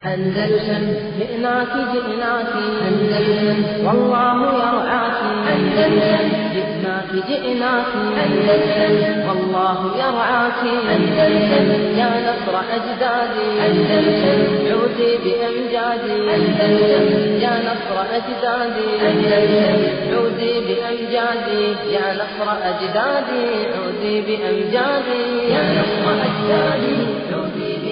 أندلسن جئناك جئناك أندلسن والله يرعاك أندلسن جئناك جئناك أندلسن والله يرعاك أندلسن يا نصر أجدادي أندلسن عودي بأمجادي أندلسن يا نصر أجدادي أندلسن عودي بأمجادي يا نصر أجدادي عودي بأمجادي يا نصر أجدادي عودي بأمجادي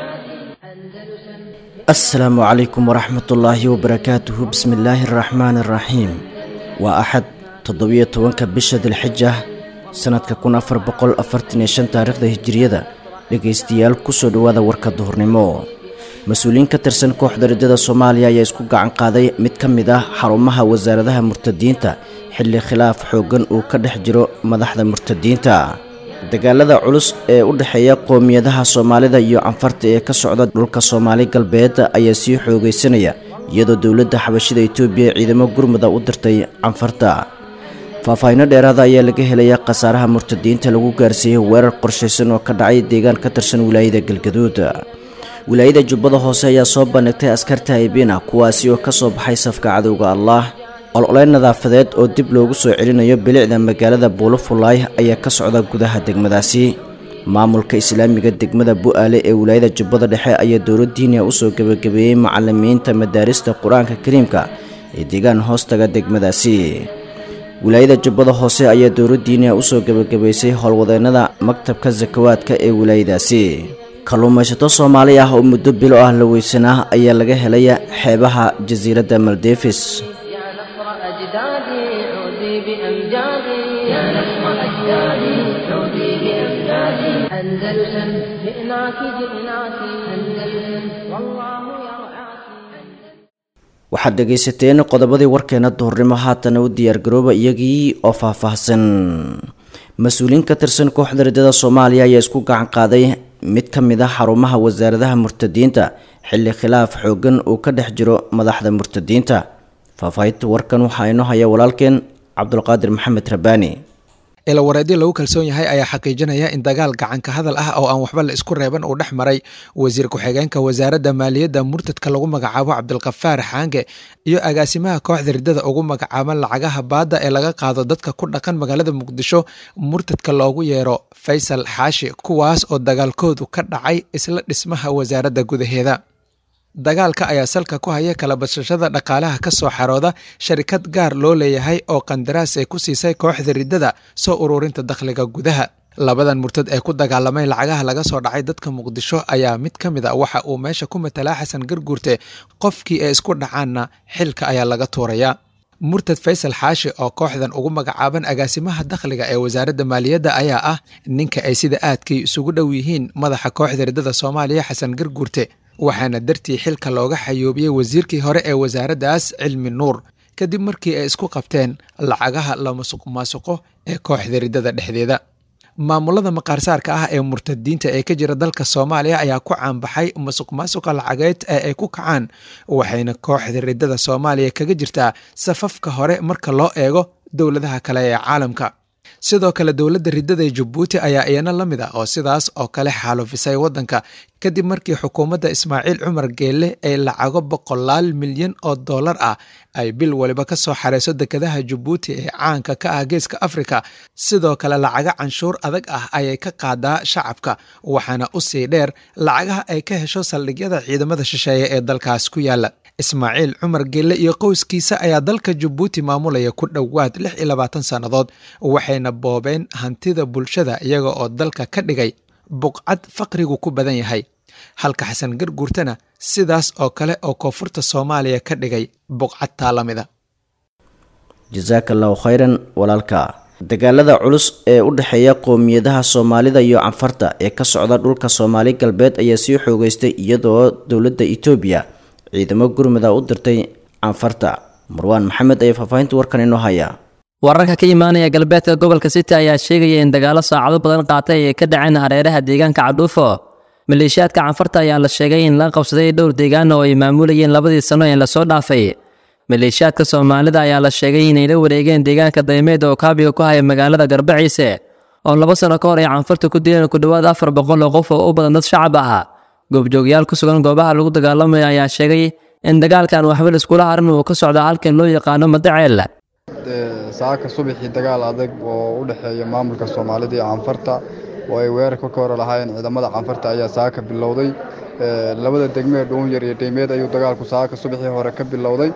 أندلسن asalaamu calaykum waraxmatullaahi wabarakaatuhu bismi illaahi araxmaani araxiim waa axad toddobiyo tobanka bisha dilxija sannadka kun afar boqol afartan iyo shan taariikhda hijiriyada dhegaystayaal kusoo dhowaada warka duhurnimo mas-uuliyiin ka tirsan kooxda riddada soomaaliya ayaa isku gacan qaaday mid ka mid ah xarumaha wasaaradaha murtadiinta xilli khilaaf xooggan uu ka dhex jiro madaxda murtadiinta dagaalada culus ee u dhexeeya qowmiyadaha soomaalida iyo canfarta ee ka socda dhulka soomaali galbeed ayaa sii xoogaysanaya iyadoo dowladda xabashida itoobiya ciidamo gurmuda u dirtay canfarta faahfaahinno dheeraada ayaa laga helaya khasaaraha murtadiinta lagu gaarsiiyey weerar qorshaysan oo ka dhacay deegaan ka tirsan wilaayada galgaduud wilaayada jubbada hoose ayaa soo bandhigtay askarta haybina kuwaasi oo ka soo baxay safka cadowga allah ololeyn nadaafadeed oo dib loogu soo celinayo bilicda magaalada buulofulaay ayaa ka socda gudaha degmadaasi maamulka islaamiga degmada bu-aale ee wilaayada jubbada dhexe ayaa dowlad diiniya usoo gebagabeeyey macalimiinta madaarista qur-aanka kariimka ee deegaan hoostaga degmadaasi wilaayada jubbada hoose ayaa dowlad diiniya usoo gebagabaysay howlwadeennada maktabka sakawaadka ee wilaayadaasi kalluumaysato soomaali ah oo muddo bilo ah la weysanaa ayaa laga helaya xeebaha jasiiradda maldeefis يا نصر أجدادي عودي بأمجادي يا نصر أجدادي عودي بأمجادي أندلسن جئناك جئناك أندلسن والله يرعاك waxaad dhegaysateen qodobadii warkeena duhurnimo haatana u diyaargarooba iyagii oo faahfaahsan mas-uuliyiin ka tirsan kooxda riddada soomaaliya ayaa isku gacan qaaday mid ka mid ah xarumaha wasaaradaha murtadiinta xilli khilaaf xooggan uu ka dhex jiro madaxda murtadiinta faahfaahinta warkan waxaa inoo haya walaalkeen cabdulqaadir maxamed rabaani ilawareedyo lagu kalsoon yahay ayaa xaqiijinaya in dagaal gacanka hadal ah oo aan waxba la isku reeban uu dhex maray wasiir ku-xigeenka wasaaradda maaliyadda murtadka lagu magacaabo cabdilkafaar xaange iyo agaasimaha kooxda riddada ugu magacaaban lacagaha baadda ee laga qaado dadka ku dhaqan magaalada muqdisho murtadka loogu yeero faysal xaashi kuwaas oo dagaalkoodu ka dhacay isla dhismaha wasaaradda gudaheeda dagaalka ayaa salka ku haya kala bashashada dhaqaalaha ka soo xarooda sharikad gaar loo leeyahay oo qandaraas ay ku siisay kooxda riddada soo ururinta dakhliga gudaha labadan murtad ee ku dagaalamay lacagaha laga soo dhacay dadka muqdisho ayaa mid ka mid a waxa uu meesha ku matalaa xasan garguurte qofkii ay isku dhacaanna xilka ayaa laga tuurayaa murtad faysal xaashi oo kooxdan ugu magacaaban agaasimaha dakhliga ee wasaaradda maaliyadda ayaa ah ninka ay sida aadkay isugu dhow yihiin madaxa kooxda riddada soomaaliya xasan garguurte waxaana dartii xilka looga xayoobiyey wasiirkii hore ee wasaaraddaas cilmi nuur kadib markii ay isku qabteen lacagaha la masuq maasuqo ee kooxda riddada dhexdeeda maamulada maqaarsaarka ah ee murtadiinta ee ka jira dalka soomaaliya ayaa ku caanbaxay masuq maasuqa lacageed ee ay ku kacaan waxayna kooxda riddada soomaaliya kaga jirtaa safafka hore marka loo eego dowladaha kale ee caalamka sidoo kale dowladda riddada ee jabuuti ayaa iyana la mid ah oo sidaas oo kale xaalufisay waddanka kadib markii xukuumadda ismaaciil cumar geelle ay lacago boqolaal milyan oo dollar ah ay bil waliba ka soo xareyso dekedaha jabuuti ee caanka ka ah geeska afrika sidoo kale lacago canshuur adag ah ayay ka qaadaa shacabka waxaana u sii dheer lacagaha ay ka hesho saldhigyada ciidamada shisheeye ee dalkaas ku yaala ismaaciil cumar geelle iyo qowskiisa ayaa dalka jabuuti maamulaya ku dhowaad lix iyo labaatan sannadood waxayna boobeen hantida bulshada iyaga oo dalka ka dhigay buqcad faqrigu ku badan yahay halka xasan garguurtana sidaas oo kale oo koonfurta soomaaliya ka dhigay buqcad taalamida jasaaka allahu khayran walaalka dagaalada culus ee u dhexeeya qowmiyadaha soomaalida iyo canfarta ee ka socda dhulka soomaali galbeed ayaa sii xoogeystay iyadoo dowladda itoobiya ciidamo gurmuda u dirtay canfarta marwaan maxamed ayaa faahfaahinta warkan inoo haya wararka ka imaanaya galbeedka gobolka city ayaa sheegaya in dagaalo saacado badan qaatay ay ka dhaceen hareeraha deegaanka cadhuufo maleeshiyaadka canfarta ayaa la sheegay in laga qabsaday dhowr deegaan oo ay maamulayeen labadii sano ee lasoo dhaafay maleeshiyaadka soomaalida ayaa la sheegay inay la wareegeen deegaanka daymeed oo kaabiga ku haya magaalada garbaciise oo laba sano ka hor ay canfarta ku dileen ku dhowaad afar boqol oo qof oo u badan dad shacab ah goobjoogyaal ku sugan goobaha lagu dagaalamaya ayaa sheegay in dagaalkan waxba laiskula harin uu ka socdo halkan loo yaqaano madaceel saaka subaxii dagaal adag oo u dhexeeya maamulka soomaalida iyo canfarta oo ay weerarka ka hor lahaayeen ciidamada canfarta ayaa saaka bilowday labada degmee dhuunyar iyo dheymeed ayuu dagaalku saaka subaxii hore ka bilowday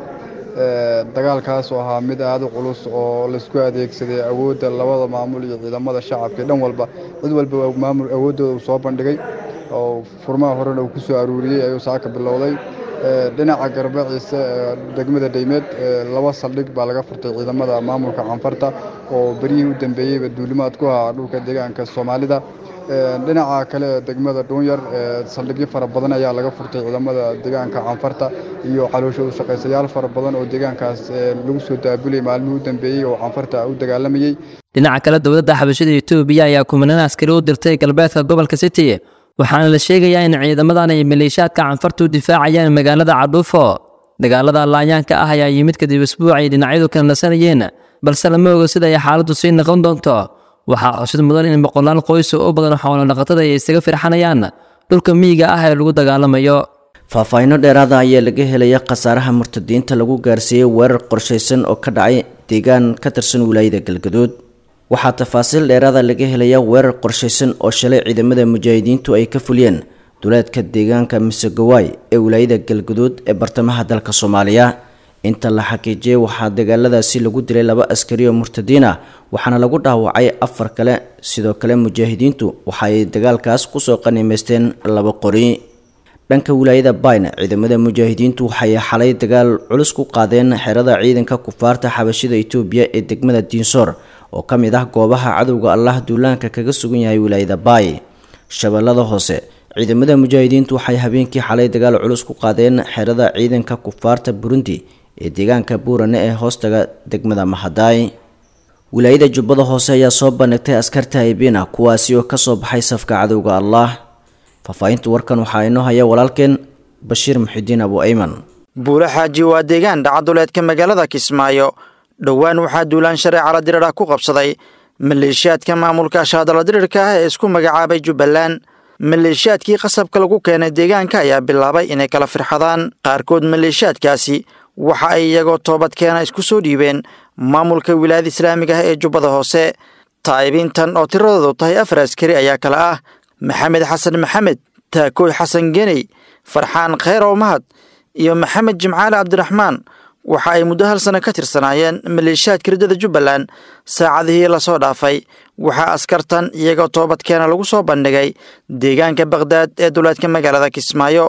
dagaalkaas oo ahaa mid aada u culus oo laisku adeegsaday awoodda labada maamul iyo ciidamada shacabka dhan walba cid walba maamul awooddooda uu soo bandhigay oo furmaha horena uu ku soo aruuriyey ayuu saaka bilowday dhinaca garbaciise degmada dheymeed laba saldhig baa laga furtay ciidamada maamulka canfarta oo beryihii u dambeeyeyba duulimaad ku ahaa dhulka deegaanka soomaalida dhinaca kale degmada dhuunyar saldhigyo fara badan ayaa laga furtay ciidamada deegaanka canfarta iyo calooshoodu shaqaysayaal fara badan oo deegaankaas lagu soo daabulayay maalmihii u dambeeyey oo canfarta u dagaalamayey dhinaca kale dowladda xabashada etoobiya ayaa kumanaan askari u dirtay galbeedka gobolka city waxaana la sheegayaa in ciidamadan ay maleeshaadka canfarta u difaacayaan magaalada cadhuufo dagaalada laayaanka ah ayaa yimid kadib isbuuc ay dhinacyadu kala nasanayeen balse lama ogo sida ay xaaladdu sii noqon doonto waxaa xusid mudan in boqolaal qoys oo u badan xoolo dhaqatada ay isaga firxanayaan dhulka miyiga ah ee lagu dagaalamayo faahfaahinno dheeraada ayaa laga helaya khasaaraha murtadiinta lagu gaarsiiyey weerar qorshaysan oo ka dhacay deegaan ka tirsan wilaayada galgaduud waxaa tafaasiil dheeraada laga helaya weerar qorshaysan oo shalay ciidamada mujaahidiintu ay ka fuliyeen duleedka deegaanka misegawaay ee wilaayada galgaduud ee bartamaha dalka soomaaliya inta la xaqiijiyey waxaa dagaaladaasi lagu dilay laba askari oo murtadiin ah waxaana lagu dhaawacay afar kale sidoo kale mujaahidiintu waxa ay dagaalkaas kusoo qanimaysteen laba qori dhanka wilaayada bayna ciidamada mujaahidiintu waxay xalay dagaal culus ku qaadeen xerada ciidanka kufaarta xabashida itoobiya ee degmada diinsoor oo ka mid ah goobaha cadowga allah duulaanka kaga sugan yahay wilaayada baay shabeellada hoose ciidamada mujaahidiintu waxay habeenkii xalay dagaal culus ku qaadeen xerada ciidanka kufaarta burundi ee deegaanka buurane ee hoostaga degmada mahadaay wilaayada jubbada hoose ayaa soo bandhigtay askarta aybina kuwaasi oo kasoo baxay safka cadowga allah faahfaahinta warkan waxaa inoo haya walaalkeen bashiir muxidiin abu ayman buule xaaji waa deegaan dhacaduleedka magaalada kismaayo dhowaan waxaa duulaan shareecala dirirah ku qabsaday maleeshiyaadka maamulka ashaadala dirirka ah ee isku magacaabay jubbaland maleeshiyaadkii qasabka lagu keenay deegaanka ayaa bilaabay inay kala firxadaan qaarkood maleeshiyaadkaasi waxa ay iyagoo toobadkeena isku soo dhiibeen maamulka wilaayada islaamiga ah ee jubbada hoose taa'ibiintan oo tiradoodu tahay afar askari ayaa kale ah maxamed xasan maxamed taakooy xasan geney farxaan kheyrow mahad iyo maxamed jimcaale cabdiraxmaan waxa ay muddo hal sano ka tirsanaayeen maleeshiyaadka riddada jubbaland saacadihii lasoo dhaafay waxaa askartan iyagoo toobadkeena lagu soo bandhigay deegaanka bakhdad ee duleedka magaalada kismaayo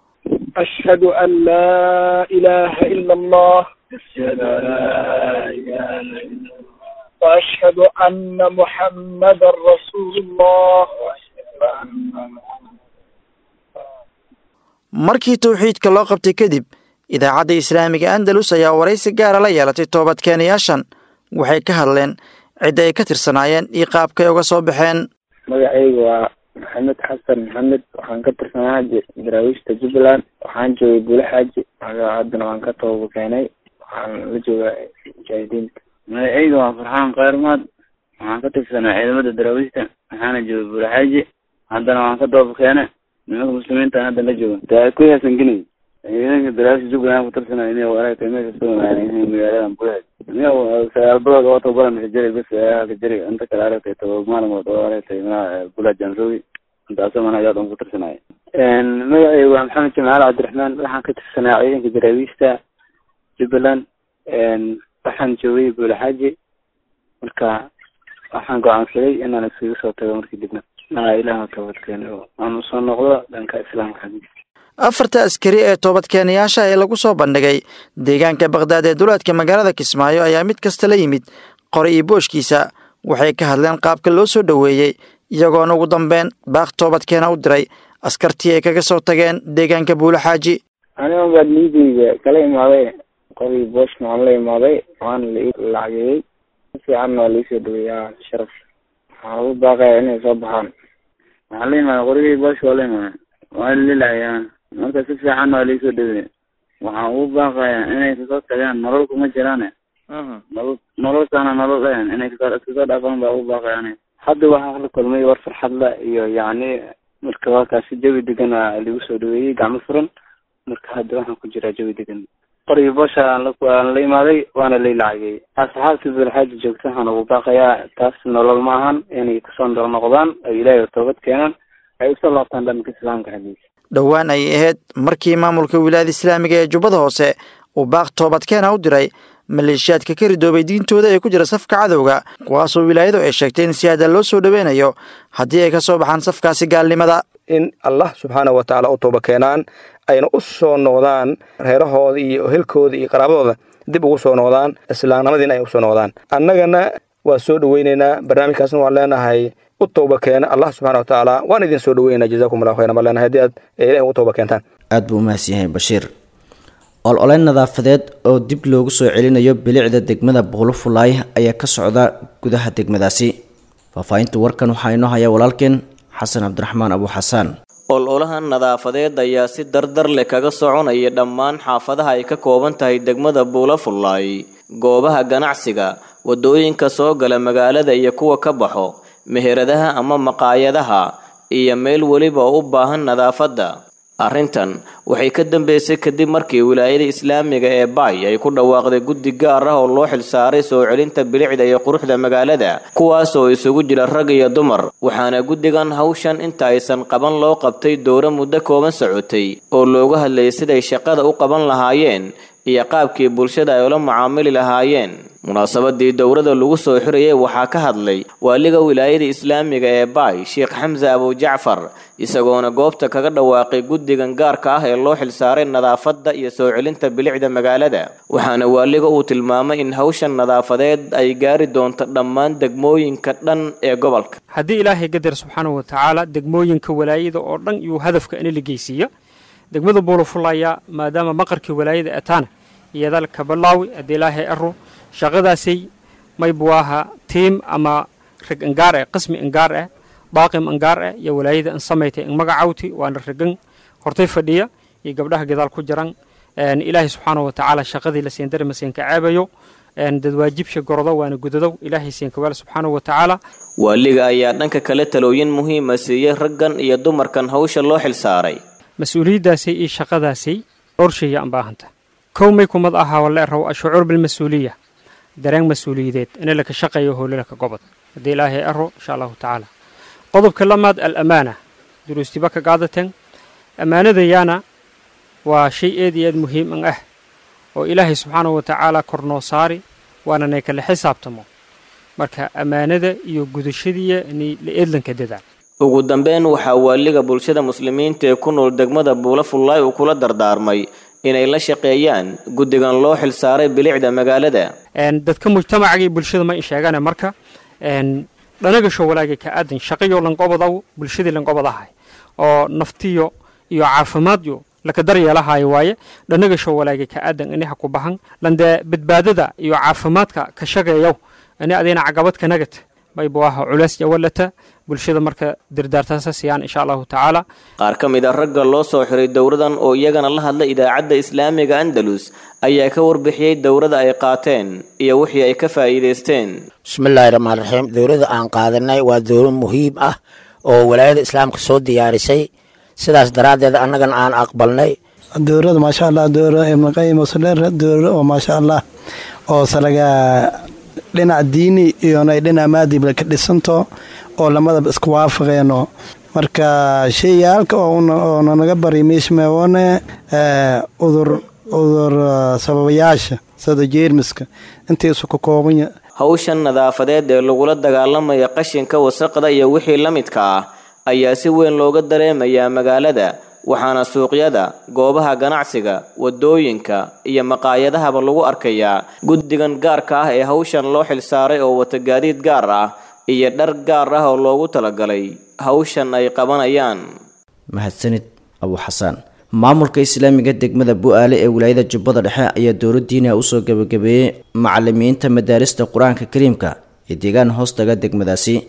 أشهد أن لا إله إلا الله وأشهد أن محمدا رسول الله markii towxiidka loo qabtay kadib idaacadda islaamiga andalus ayaa waraysi gaara la yeelatay toobadkeenayaashan waxay ka hadleen cidda ay ka tirsanaayeen iyo qaabkay uga soo baxeen magacaygu waa maxamed xasan maxamed waxaan ka tirsanaa daraawiishta jubbaland waxaan joogay buule xaaji haddana waan ka tooba keenay waxaan la joogaa mujaahidiinta magacayga waa farxaan kheyrmaad waxaan ka tirsanaa ciidamada daraawiishta waxaana joogay buule xaaji haddana waan ka tooba keenay nimanka muslimiinta hadda la jooga daakuy hasan geney ciidanka daraawiishta jubbaland ku tirsanaa inay waraagtay meesha soo magaaladan buule xaaji sagaalbadood oo tababaran kajari bas kajari inta kale aragtay toba maalmood oo aragtay manaha bula jansoogi intaasoo mana ayaa dhan ku tirsanaya magacaygu waa maxamed jamaal cabdiraxmaan waxaan ka tirsanaa ciidanka daraawiishta jubbaland waxaan joogay buule xaaji marka waxaan go-aansaday inaan iskaga soo tago markii dibna maa ilaah toobadkeena oo aan usoo noqdo dhanka islaamka xagiisa afarta askari ee toobadkeenayaasha ee lagu soo bandhigay deegaanka bakhdad ee duleedka magaalada kismaayo ayaa mid kasta la yimid qori iyo booshkiisa waxay ka hadleen qaabka loo soo dhoweeyey iyagoona ugu dambeyn baaq toobadkeena u diray askartii ay kaga soo tageen deegaanka buule xaaji aniga baa niideyda kala imaaday qori booshna waan la imaaday waana la lacageeyey si fiicanna waa laisoo dhaweeyaa sharaf waxaan ugu baaqaya inay soo baxaan waxaa la imaaday qorigii boosh waa la imaaday waa lilacayaan marka si fiicanna waa laisoo dhaweey waxaan ugu baaqayaa inay kasoo tagaan nolol kuma jiraane nolol nololkaana nolol ahan inay kasoo iskasoo dhaafaan baa ugu baaqayaan hadda waxaa la kulmay war farxad la iyo yacni marka waa kaasi jawi degan aa lagu soo dhaweeyey gacmo furan marka hadda waxaan ku jiraa jawi degan qorigii boosha aan la aan la imaaday waana lay lacagay asxaabtii bulxaaji joogta waxaan ugu baaqayaa taas nolol ma ahan inay kusoo nolol noqdaan ay ilaahay toobad keenaan ay usoo laabtaan dhanka islaamka xaggiisa dhowaan ayay ahayd markii maamulka wilaayada islaamiga ee jubbada hoose uu baaq toobadkeena u diray maleeshiyaadka ka ridoobay diintooda ee ku jira safka cadowga kuwaasoo wilaayadu ay sheegtay in si aada loo soo dhoweynayo haddii ay ka soo baxaan safkaasi gaalnimada in allah subxaana wa tacaala u tooba keenaan ayna u soo noqdaan reerahooda iyo helkooda iyo qaraabadooda dib ugu soo noqdaan islaamnimadiina ay usoo noqdaan annagana waa soo dhoweyneynaa barnaamijkaasna waan leenahay u tooba keena allah subxana wa tacaala waan idin soo dhoweyneynaa jazakum allahu khayran baan leenahay haddii aad ilahi ugu tooba keentaan aad buu u mahadsan yahay bashiir olole nadaafadeed oo dib loogu soo celinayo bilicda degmada buulufulaay ayaa ka socda gudaha degmadaasi faahfaahinta warkan waxaa inoo haya walaalkeen xasan cabdiraxmaan abu xasaan ololahan nadaafadeed ayaa si dardar leh kaga soconaya dhammaan xaafadaha ay ka kooban tahay degmada buulafullaay goobaha ganacsiga waddooyinka soo gala magaalada iyo kuwa ka baxo meheradaha ama maqaayadaha iyo meel weliba oo u baahan nadaafadda arrintan waxay ka dambeysay kadib markii wilaayada islaamiga ee baay ay ku dhawaaqday guddi gaar ah oo loo xilsaaray soo celinta bilicda iyo quruxda magaalada kuwaas oo isugu jira rag iyo dumar waxaana guddigan hawshan inta aysan qaban loo qabtay dowro muddo kooban socotay oo looga hadlayay siday shaqada u qaban lahaayeen iyo qaabkii bulshada ay ula mucaamili lahaayeen munaasabadii dowrada lagu soo xirayay waxaa ka hadlay waaliga wilaayada islaamiga ee baay sheekh xamse abujacfar isagoona goobta kaga dhawaaqay guddigan gaarka ah ee loo xilsaaray nadaafadda iyo soo celinta bilicda magaalada waxaana waaliga uu tilmaamay in hawshan nadaafadeed ay gaari doonto dhammaan degmooyinka dhan ee gobolka haddii ilaahay gadar subxaanahu wa tacaala degmooyinka walaayada oo dhan iyuu hadafka ina la geysiiya degmada buulafulaya maadaama maqarkii walaayada ataana iyada kabalaawi haddii ilaahay aro shaqadaasay maybuwaaha tiim ama rag angaar eh qismi angaar eh baaqim angaar eh iyo walaayada an samaytay an magacawti waana ragan hortay fadhiya iyo gabdhaha gadaal ku jiran ilaahay subxaanahu wa tacaala shaqadii la siin darima siin ka caabayo dad waajibsha gorodo waana gudadow ilaahay siin kawaal subxaanahu wa tacaala waaliga ayaa dhanka kale talooyin muhiima siiyey raggan iyo dumarkan hawsha loo xilsaaray mas-uuliyaddaasay iyo shaqadaasay orshaya an baahanta kow may kumad ahaa wala raw ashucuur bilmas-uuliya dareen mas-uuliyadeed in laka shaqeeyo howlalaka gobod haddii ilaahay aro insha allahu tacaala qodobka lamaad alamaana duruustiba ka qaadateen ammaanadayaana waa shay eed iyo aad muhiim an ah oo ilaahay subxaanahu wa tacaala kor noo saari waana nay kala xisaabtamo marka ammaanada iyo gudashadiiya inay la eedlanka dadaan ugu dambeyn waxaa waaliga bulshada muslimiinta ee ku nool degmada buulafullaay uu kula dardaarmay inay la shaqeeyaan guddigan loo xilsaaray bilicda magaalada dadka mujtamacaga iyo bulshada ma in sheegane marka dhanagasho walaaga ka aadan shaqayo lanqobadaw bulshadii lanqobadahay oo naftiyo iyo caafimaadyo laka daryeelahayo waaye dhanagasho walaaga ka aadan inaha ku bahan landee badbaadada iyo caafimaadka ka shaqeeyow ini adina cagabad ka nagad maybuaha culays yawalata bulshada marka dirdaartaasa siiyaan insha allahu tacaala qaar ka mid a ragga loo soo xiray dowradan oo iyagana la hadla idaacadda islaamiga andalus ayaa ka warbixiyey dowrada ay qaateen iyo wixii ay ka faa'iidaysteen bismillaahi raxmaan raxiim dowladda aan qaadanay waa dowlad muhiim ah oo walaayada islaamka soo diyaarisay sidaas daraaddeed annagana aan aqbalnay dowlada maasha allah dowla ibnulqayim wasaleer dowla oo maasha allah oo salaga dhinac diini iyonay dhinac maadibla ka dhisanto oo lamadaba isku waafaqeeno marka sheyaalka oo nanaga bari miishmeone udur udur sababayaasha sida jeermiska intiisu ka koobanya hawshan nadaafadeed ee lagula dagaalamaya qashinka wasaqda iyo wixii la midka ah ayaa si weyn looga dareemayaa magaalada waxaana suuqyada goobaha ganacsiga wadooyinka iyo maqaayadahaba lagu arkayaa guddigan gaarka ah ee hawshan loo xilsaaray oo wata gaadiid gaar ah iyo dhar gaar ah oo loogu talagalay hawshan ay qabanayaan mahadsanid abu xasaan maamulka islaamiga degmada bu-aale ee wilaayada jubbada dhexe ayaa dowladdiina usoo gebagabeeyey macalimiinta madaarista qur-aanka kariimka ee deegaan hoostaga degmadaasi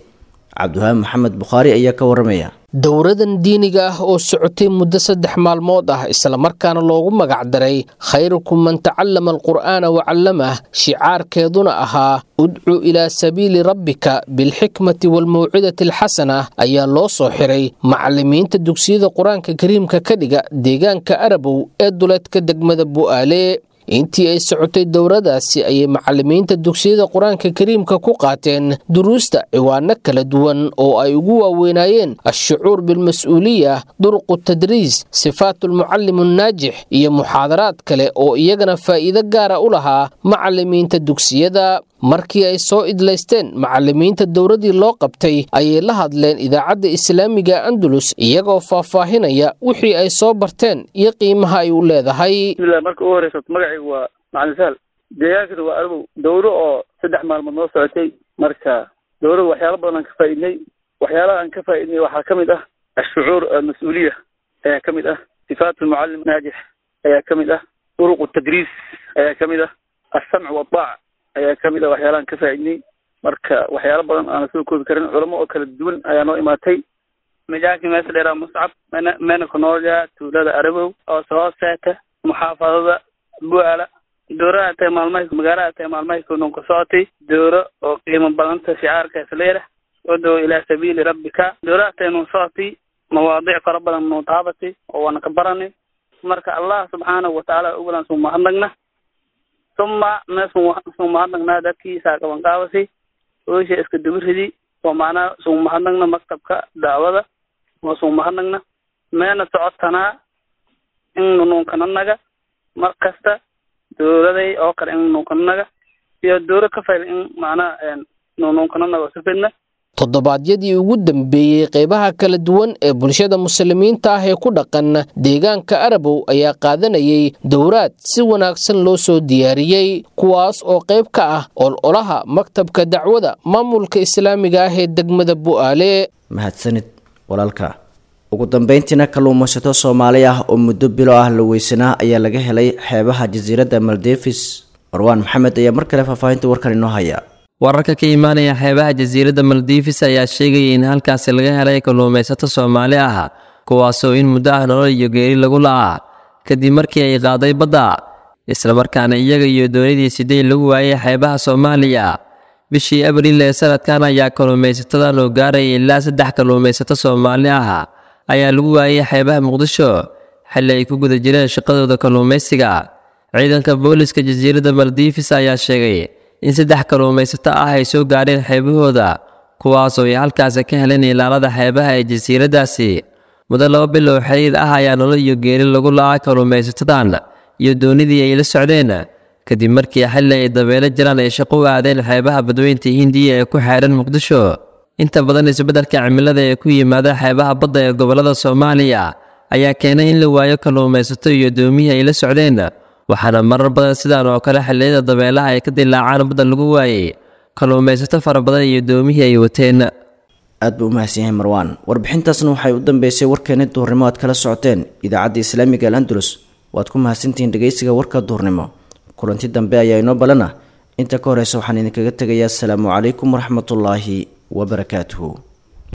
cabdiwahaabi maxamed bukhaari ayaa ka waramaya dowradan diiniga ah oo socotay muddo saddex maalmood ah islamarkaana loogu magacdaray khayrukum man tacallama alqur'aana wacallamah shicaarkeeduna ahaa udcu ilaa sabiili rabbika bilxikmati waalmawcidati alxasana ayaa loo soo xiray macallimiinta dugsiyada qur-aanka kariimka ka dhiga deegaanka arabow ee duleedka degmada bu'aale intii ay socotay dowradaasi ayay macallimiinta dugsiyada qur-aanka kariimka ku qaateen duruusta ciwaano kala duwan oo ay ugu waaweynaayeen ashucuur bilmas-uuliya duruqu tadriis sifaatulmucallim annaajix iyo muxaadaraad kale oo iyagana faa'iido gaara u lahaa macallimiinta dugsiyada markii ay soo idlaysteen macallimiinta dowradii loo qabtay ayay la hadleen idaacadda islaamiga andalus iyagoo faahfaahinaya wixii ay soo barteen iyo qiimaha ay u leedahay bismillah marka ugu horeysa magacaygu waa macalin sahal deegaankana waa arabow dowro oo saddex maalmood noo socotay marka dowrada waxyaalo badan aan ka faa'iidnay waxyaalaha aan ka faa'iidnay waxaa ka mid ah ashucuur almas-uuliya ayaa ka mid ah sifaat almucallim naajix ayaa ka mid ah duruq tadriis ayaa ka mid ah alsamc waadaac ayaa ka mid ah waxyaalahan ka faa'iidnay marka waxyaalo badan aana soo koobi karin culamo oo kala duwan ayaa noo imaatay majaalkii meesha dheeraa muscab mena mena kunoolja tuulada arabow oo hoos seeta muxaafadada bu'aala dowraha tahay maalmaha magaalaha tahay maalmahay kunon ku socotay dowro oo qiimo badanta shicaarkaas leedah udow ilaa sabiili rabbika dowraha tahay nun socotay mawaadiic fara badan nuu taabatay oo waana ka baranay marka allah subxaanahu watacaala ugulan suu mahadnagna uma me suu mahadnagnaa dadkii saaqaban qaabasay oosha iska dubiridi oo macnaha suu mahadnagna maktabka dacwada oo suu mahadnagna meena socotanaa in nunuunkananaga mar kasta dowladay oo kale in nunuunkananaga iyo dowlad ka fayl in macnaha nunuunkananaga oo sifidna toddobaadyadii ugu dambeeyey qeybaha kala duwan ee bulshada muslimiinta ah ee ku dhaqan deegaanka arabow ayaa qaadanayay dowraad si wanaagsan loo soo diyaariyey kuwaas oo qayb ka ah ololaha maktabka dacwada maamulka islaamiga ah ee degmada bu'aale mahadsanid walaalka ugu dambeyntiina kalluumaysato soomaali ah oo muddo bilo ah la weysanaa ayaa laga helay xeebaha jasiiradda maldevis marwaan maxamed ayaa mar kale faahfaahinta warkan inoo haya wararka ka imaanaya xeebaha jasiiradda maldivis ayaa sheegaya in halkaasi laga helay kalluumaysato soomaali ah kuwaasoo in muddo ah nolol iyo geeri lagu la'aa kadib markii ay qaaday badda islamarkaana iyaga iyo doonidii sidey lagu waayay xeebaha soomaaliya bishii abriil ee sanadkan ayaa kalluumaysatada loo gaaraya ilaa saddex kalluumaysato soomaali ah ayaa lagu waayay xeebaha muqdisho xilli ay ku guda jireen shaqadooda kalluumaysiga ciidanka booliska jasiiradda maldivis ayaa sheegay in saddex kalluumaysato ah ay soo gaadheen xeebahooda kuwaasoo ay halkaasi ka heleen ilaalada xeebaha ee jasiiraddaasi muddo laba bilow xiriir ah ayaa nolol iyo geeri lagu la'aa kalluumaysatadan iyo doonidii ay la socdeen kadib markii xilli ay dabeelo jiraan ay shaqo u aadeen xeebaha badweynta hindiya ee ku xeedhan muqdisho inta badan isbeddelka cimilada ee ku yimaada xeebaha badda ee gobollada soomaaliya ayaa keenay in la waayo kalluumaysato iyo doomihii ay la socdeen waxaana marar badan sidaan oo kale xilliyada dabeelaha ay ka dilaacaan badda lagu waayey kalluumaysato fara badan iyo doomihii ay wateen aad buu u mahadsan yahay marwaan warbixintaasna waxay u dambeysay warkeeni duhurnimo aad kala socoteen idaacadda islaamiga al andalus waad ku mahadsantihiin dhegeysiga warka duhurnimo kulanti dambe ayaa inoo balana inta ka horeysa waxaan idinkaga tegayaa asalaamu calaykum waraxmatullaahi wabarakaatuhu